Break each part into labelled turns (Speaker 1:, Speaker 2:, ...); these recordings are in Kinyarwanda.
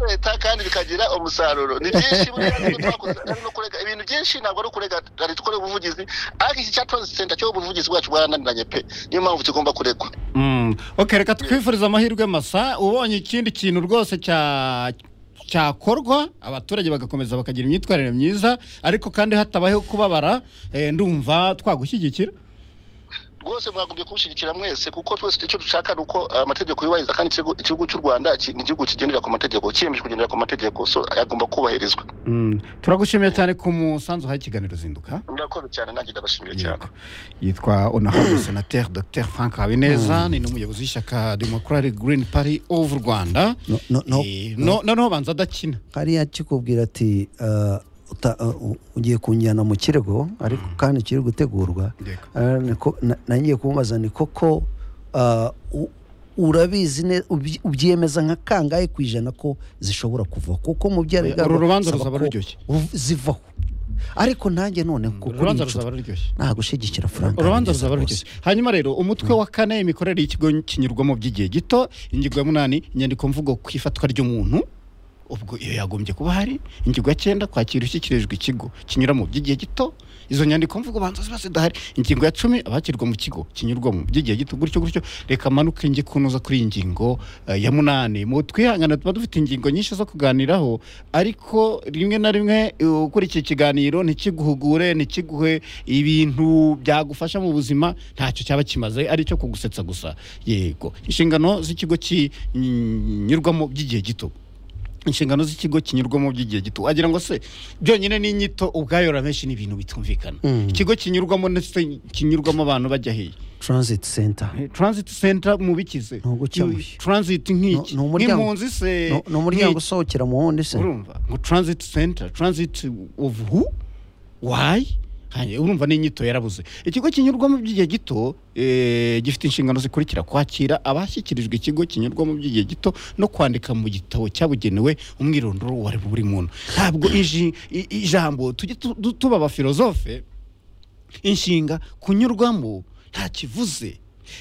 Speaker 1: leta kandi bikagira umusaruro ni byinshi buriya nubwo twakoze ari no kurega ibintu byinshi ntabwo ari ukurega leta dukore ubuvugizi ariko iki cyatozi senta cyo ubuvugizi bwacu bwarananiranye pe niyo mpamvu kigomba kuregwa
Speaker 2: ok reka twifurize amahirwe masa ubonye ikindi kintu rwose cya cyakorwa abaturage bagakomeza bakagira imyitwarire myiza ariko kandi hatabayeho kubabara eh, ndumva twagushyigikira
Speaker 1: rwose mwagombye kubushyigikira mwese kuko twese icyo dushaka ni uko amategeko yubahiriza kandi ikigo- igihugu cy'u rwanda ki- ni igihugu kigendera ku mategeko cyiyemeje kugendera ku mategeko so agomba kubahirizwa
Speaker 2: Mm, turagushimiye cyane ku musanzu uhaye ikiganiro zinduka
Speaker 1: murakoze cyane nanjye ndabashimiye cyane
Speaker 2: yitwa onahabwe senateri dr frank habineza ni n'umuyobozi w'ishyaka democratic green party of rwanda
Speaker 3: No- no- no-
Speaker 2: Eh, no- noneho banza adakina
Speaker 3: hariya kikubwira ati "Ah, uta- ah, u- ugiye kunjyana mu kirego ariko kandi kiri gutegurwa
Speaker 2: Yego.
Speaker 3: Ah, niko- na- nangiye kumubaza ni koko ah, u- urabizi ne- ubyi- ubyemeza nka kangahe ku ijana ko zishobora kuva kuko mu byo
Speaker 2: Uru rubanza ruzaba ruryoshye.
Speaker 3: zivaho ariko nanjye noneho kuko
Speaker 2: urubanza ruzaba ruryoshye
Speaker 3: ntagushigikira frank
Speaker 2: urubanza
Speaker 3: Habineza
Speaker 2: ruzaba
Speaker 3: rwose.
Speaker 2: rugeze hanyuma rero umutwe wa kane imikorere y'ikigo kinyurwamo by'igihe gito ingingo ya munani inyandikomvugo ku ifatwa ry'umuntu ubwo iyo yagombye kuba hari ingingo ya cyenda kwakira ishyikirijwe ikigo kinyuramo by'igihe gito izo nyandikomvugo banza ziba zidahari ingingo ya cumi abakirwa mu kigo kinyurwamo by'igihe gito gutyo gutyo reka manuke njye kunoza kuri iyi ngingo eh, ya munani mu twihangana tuba dufite ingingo nyinshi zo kuganiraho ariko rimwe na rimwe eh, ukurikiye ikiganiro ntikiguhugure ntikiguhe ibintu byagufasha mu buzima ntacyo cyaba kimaze ari icyo kugusetsa gusa yego inshingano z'ikigo kinyurwamo by'igihe gito inshingano z'ikigo kinyurwamo by'igihe gito wagira ngo se byonyine n'inyito ubwayo ramenshi ni ibintu bitumvikana
Speaker 3: Mm.
Speaker 2: ikigo kinyurwamo ndetse kinyurwamo abantu bajya hehe
Speaker 3: transit center
Speaker 2: transit center mubikize
Speaker 3: Ni ugukemuye.
Speaker 2: transit nk'iki
Speaker 3: Ni- ni umuryango-
Speaker 2: nk'impunzi se
Speaker 3: No- ni umuryango
Speaker 2: nk'iki.
Speaker 3: usohokera mu wundi se
Speaker 2: urumva ngo transit center transit of who why Hanyuma urumva n'inyito yarabuze ikigo kinyurwamo by'igihe gito eh, gifite inshingano zikurikira kwakira abashyikirijwe ikigo kinyurwamo by'igihe gito no kwandika mu gitabo cyabugenewe umwirondoro wa buri muntu ntabwo iji- i- ijambo tujye tu- du- tuba abafilozofe inshinga kunyurwamo nta kivuze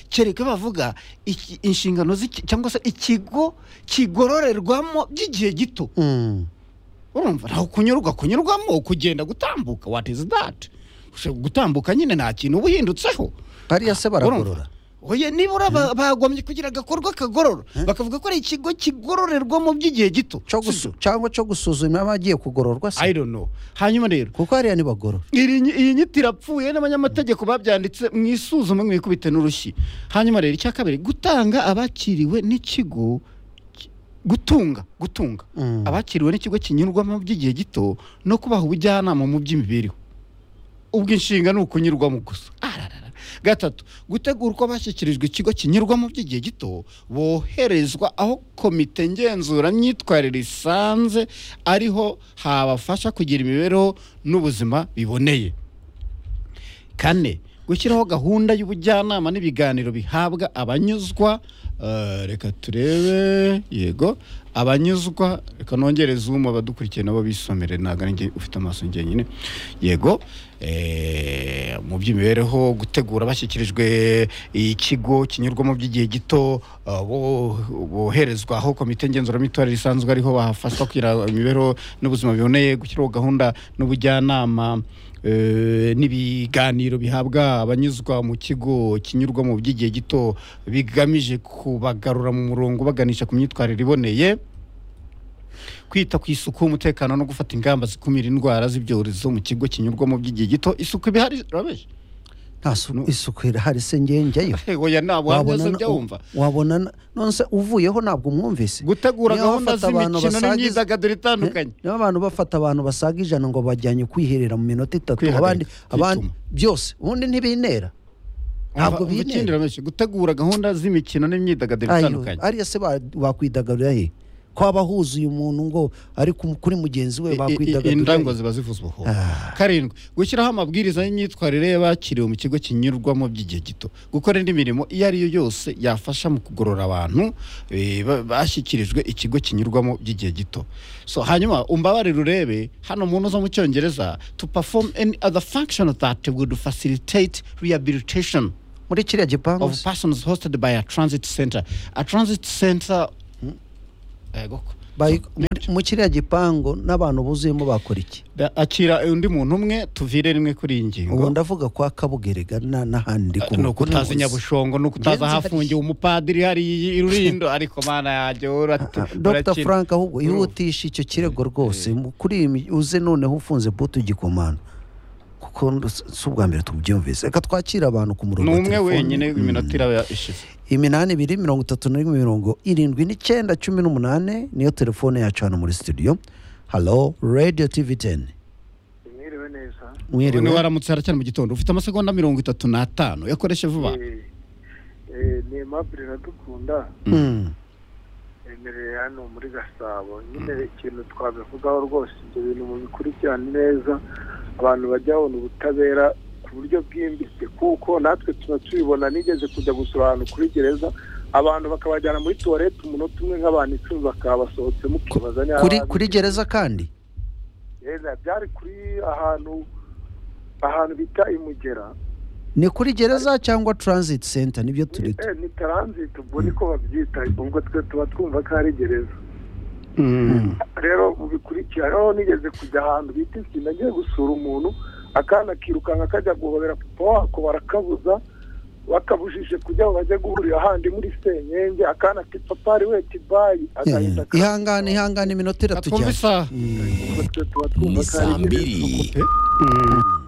Speaker 2: kereka bavuga iki- inshingano z'iki- cyangwa se ikigo kigororerwamo by'igihe gito
Speaker 3: Mm.
Speaker 2: urumva ntaho kunyurwa kunyurwamo kugenda gutambuka what is that Ushobora gutambuka nyine nta kintu uba uhindutseho
Speaker 3: hariya se baragorora
Speaker 2: oya nibura ba- bagomye kugira agakorwa kagorora bakavuga ko ari ikigo kigororerwamo by'igihe gito
Speaker 3: cyo
Speaker 2: Si
Speaker 3: gusu-
Speaker 2: byo?
Speaker 3: cyangwa cyo gusuzuma abagiye kugororwa
Speaker 2: I
Speaker 3: se
Speaker 2: don't know hanyuma rero
Speaker 3: kuko hariya ntibagorora
Speaker 2: iri nyi- iyi nyito irapfuye n'abanyamategeko babyanditse mu isuzuma mu ikubite n'urushyi hanyuma rero icya kabiri gutanga abakiriwe n'ikigo ki- gutunga gutunga
Speaker 3: Mm.
Speaker 2: abakiriwe n'ikigo kinyurwamo by'igihe gito no kubaha ubujyanama mu by'imibereho ubwo inshinga ni ukunyurwamo gusa Ararara. gatatu gutegura uko abashyikirijwe ikigo kinyurwamo by'igihe gito boherezwa aho komite ngenzura myitwarire isanze ariho habafasha kugira imibereho n'ubuzima biboneye kane gushyiraho gahunda y'ubujyanama n'ibiganiro bihabwa abanyuzwa eh, reka turebe yego abanyuzwa reka nongere zumu abadukurikiye nabo bisomere ntabwo ari njye ufite amaso njyenyine yego eh, mu by'imibereho gutegura bashyikirijwe ikigo kinyurwamo by'igihe gito eh, bo- boherezwa aho komite ngenzuramitorere isanzwe ariho bahafashwa kugira imibereho n'ubuzima biboneye gushyiraho gahunda n'ubujyanama Eh, n'ibiganiro bihabwa abanyuzwa mu kigo kinyurwamo by'igihe gito bigamije kubagarura mu murongo baganisha ku myitwarire iboneye kwita ku isuku umutekano no gufata ingamba zikumira indwara z'ibyorezo mu kigo kinyurwamo by'igihe gito isuku iba ihari urabeje
Speaker 3: nta su- isuku irahari se njyewe njyayo
Speaker 2: oya ntabwo waba
Speaker 3: Wabona
Speaker 2: uzi
Speaker 3: na-
Speaker 2: ibyo wumva
Speaker 3: wabona na- none se uvuyeho ntabwo umwumvise
Speaker 2: gutegura
Speaker 3: Niyo
Speaker 2: gahunda
Speaker 3: bafata abantu
Speaker 2: z'imikino
Speaker 3: basaga-
Speaker 2: n'imyidagaduro itandukanye
Speaker 3: niba abantu bafata abantu basaga ijana ngo bajyanye kwiherera mu minota itatu
Speaker 2: Kwihagarika,
Speaker 3: abandi abandi
Speaker 2: kwituma.
Speaker 3: byose ubundi ntibintera
Speaker 2: Umva,
Speaker 3: ntabwo
Speaker 2: umva
Speaker 3: bintera.
Speaker 2: ikindi Ramesh, gutegura gahunda z'imikino n'imyidagaduro
Speaker 3: Ayo,
Speaker 2: itandukanye
Speaker 3: ariya se ba- bakwidagadura he ko haba huzuye umuntu ngo ari ku- kuri mugenzi
Speaker 2: I-
Speaker 3: we
Speaker 2: i- i-
Speaker 3: bakwidagadura
Speaker 2: indango
Speaker 3: he?
Speaker 2: ziba zivuzweho
Speaker 3: Ah.
Speaker 2: karindwi gushyiraho amabwiriza y'imyitwarire y'abakiriwe mu kigo kinyurwamo by'igihe gito gukora indi mirimo iyo ari yo yose yafasha mu kugorora abantu eh, ba- bashyikirijwe ikigo kinyurwamo by'igihe gito so hanyuma umbabarire urebe hano mu ntuza mu cyongereza to perform any other function that would facilitate rehabilitation
Speaker 3: muri kiriya gipangu
Speaker 2: of
Speaker 3: se?
Speaker 2: persons hosted by a transit center a transit center yego
Speaker 3: Bayi-
Speaker 2: ni
Speaker 3: mu kiriya gipangu n'abantu buzuyemo bakora iki
Speaker 2: Da- akira undi muntu umwe tuvire rimwe kuri iyi ngingo
Speaker 3: ubu ndavuga kwa kabugerega na- n'ahandi
Speaker 2: ni ukutazi nyabushongo ni ukutazi
Speaker 3: Ngenzi
Speaker 2: ahafungiye umupadiri hariya i Rulindo ariko mana yanjye wowe ati
Speaker 3: dr
Speaker 2: urakina.
Speaker 3: frank ahubwo
Speaker 2: Urumva.
Speaker 3: yihutisha icyo kirego rwose mu- kuri iyi mi- uze noneho ufunze butu igikomano kuko nd- si ubwa mbere tubyumvise reka twakire abantu ku murongo
Speaker 2: ni
Speaker 3: wa
Speaker 2: umwe
Speaker 3: telefone.
Speaker 2: wenyine
Speaker 3: Mm.
Speaker 2: iminota iraba ishize
Speaker 3: iminani ibiri mirongo itatu na rimwe mirongo irindwi n'icyenda cumi n'umunane niyo telefone yacu hano muri studio halo radio tv teni
Speaker 4: mwiriwe neza
Speaker 2: ni
Speaker 3: mwiriwe
Speaker 2: waramutse haracyari mu gitondo ufite amasegonda mirongo itatu n'atanu yakoreshe vuba
Speaker 4: Eh, eh, ni Aimable iradukunda
Speaker 3: Mm.
Speaker 4: emereye hano muri gasabo nyine ikintu twabivugaho rwose ibyo bintu mubikurikirane neza abantu bajya babona ubutabera ku buryo bwimbitse kuko natwe tuba tubibona nigeze kujya gusura ahantu kuri gereza abantu bakabajyana muri tuwarete umunota umwe nk'abantu icumi bakaba basohotsemo ukibaza niba
Speaker 3: kuri
Speaker 4: bazi-
Speaker 3: kuri gereza kandi
Speaker 4: gereza byari kuri ahantu ahantu bita imugera
Speaker 3: ni kuri gereza cyangwa transit center nibyo
Speaker 4: ni,
Speaker 3: turita
Speaker 4: eh, ni transit ubwo niko babyita ubwo twe tuba twumva ko ari gereza rero mubikurikiranyeho nigeze kujya ahantu bita ikintu agiye gusura umuntu akana kirukanka kajya guhobera papa wako barakabuza bakabujije kujya aho bajya guhurira ahandi muri senyenge akana ati papa ari we tibayi agahita
Speaker 3: Eh, ihangane ihangane iminota
Speaker 2: twumva
Speaker 3: iratujyana
Speaker 2: isaha
Speaker 4: ubwo twe tuba twumva ko ari gereza
Speaker 2: Eh?